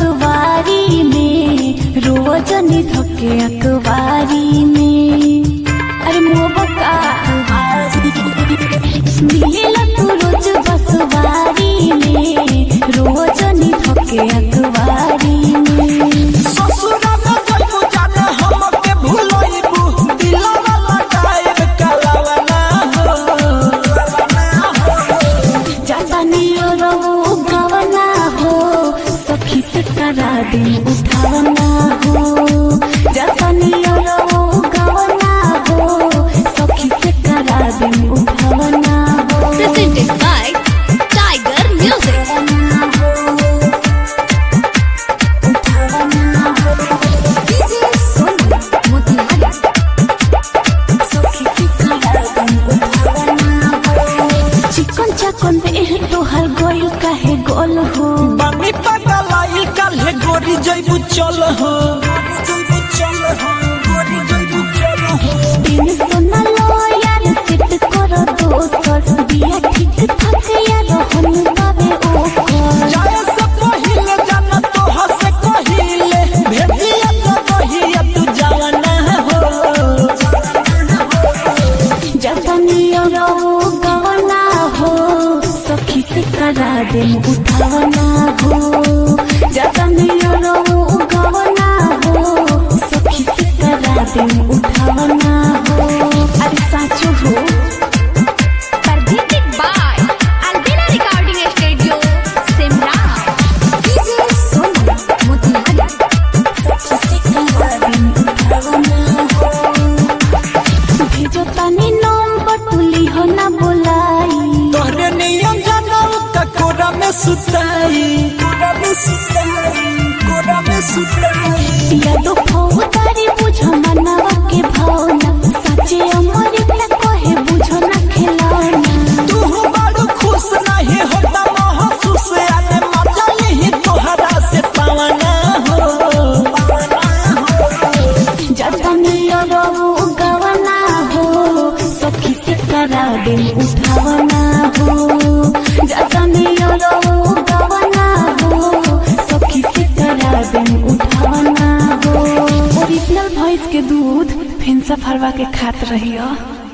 बसवारी में रोजनी धके अखबारी में अरे मोबका मिलेला तू रोज बसवारी में रोजनी धके अखबारी में ससुरा में जइबू जाने हमके भुलइबू दिलवा लगाएब कलावना हो जातानी रो गवना हो सखी से करा दिन उठावना हो जातानी रो गवना हो सखी से करा दिन उठावना हो Presented by Tiger Music. चिकन चकन देह तोहर गोल काहे गोल हो बनी पगलाई काल्हे गोरी जइबू चल हो जइबू चल हो गोरी जइबू चल हो दिन सोना लो यार सिट करो दोसर बिया ठीक ठाक यार हन बाबे ओकर जाए से पहिले जाना तो हसे कहिले भेटिया तो कहिया तू जाना हो जतनी रो गवना हो सखी से करा दे उठावना हो जतनी रो गवना हो सखी से करा दे उठावना हो अरे साचो हो Presented by Albina Recording Studio, Simla. भेजो तनी नंबर तुली हो ना बोलाई तोहरे नियम जानल का कोरा में सुताई कोरा में सुताई कोरा में सुताई या तो फौतारी बुझो मनवा के भावना सच्चे अमर पे कहे बुझो ना खिलौना तू बड़ खुश नहीं होता महसूस आने मजा नहीं तोहरा से पावना हो जतनी रो गवना हो सखी से करा दिन उठावना हो जतनी रो गवना हो सखी से करा दिन उठावना हो ओरिजिनल भैंस के दूध फेंसा फरवा के खात रहियो